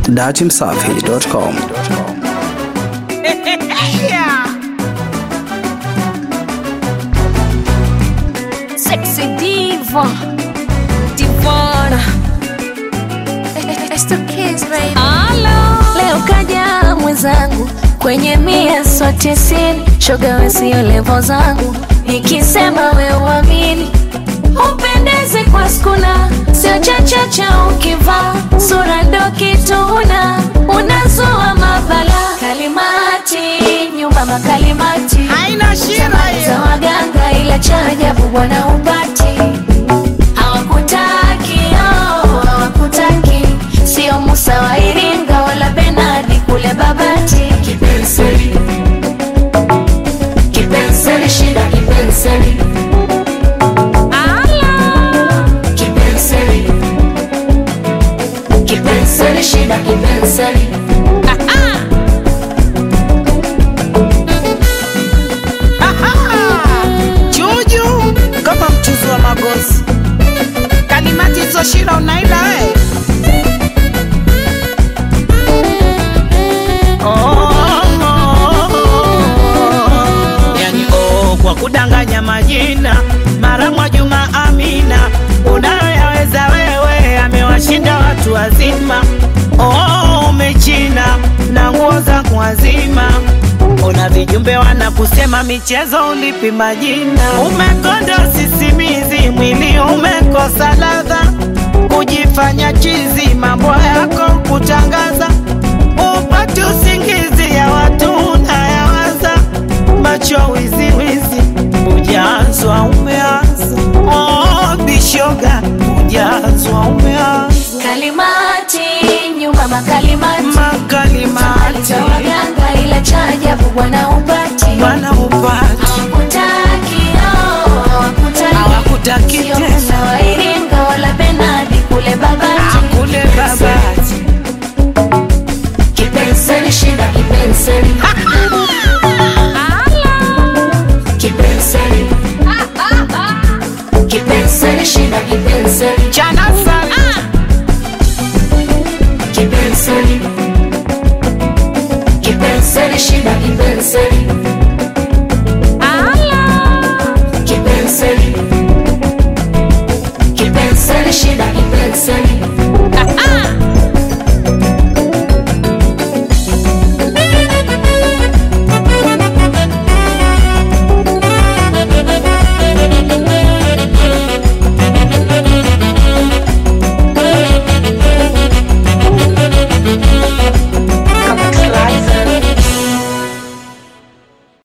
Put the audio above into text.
datimsafi.com. Sexy diva Divana It's the kids, baby. Leo kaja mwenzangu kwenye mia sote sini shoga wesio levo zangu nikisema we uamini upendeze kwa skuna sio chachacha ukivaa sura ndo kituna unazua mabala kalimati nyumba makalimati haina shida Zamani za hiyo. waganga ila cha ajabu bwana upati hawakutaki oh, hawakutaki sio Musa wa Iringa wala Benadi kule Babati kipenseli kipenseli shida kipenseli kipenseli kipenseli shida kipenseli Juju kama mchuzi wa magozi, kalimati hizo shida unaila we. Oh, yani oh, kwa kudanganya majina mara mwa Juma Amina, unayoyaweza wewe amewashinda watu wazima. Oh, umechina na nguo za kuwazima Ona vijumbe wanakusema michezo ulipi majina, umekonda sisimizi, mwili umekosa ladha, kujifanya chizi, mambo yako kutangaza, upati usingizi ya watu unayawaza, macho wiziwizi, ujazwa umeanza. Oh, bishoga, ujazwa umeanza, kalimati nyumba makalimati makalimati za waganga ila cha ajabu bwana upati bwana upati hawakutaki oh, hawakutaki hawakutaki Sio tena Musa wa Iringa wala Benadi kule Babati kule babati kipenseli shida kipenseli kipenseli kipenseli shida kipenseli chana sana kipenseli kipenseli shida kipenseli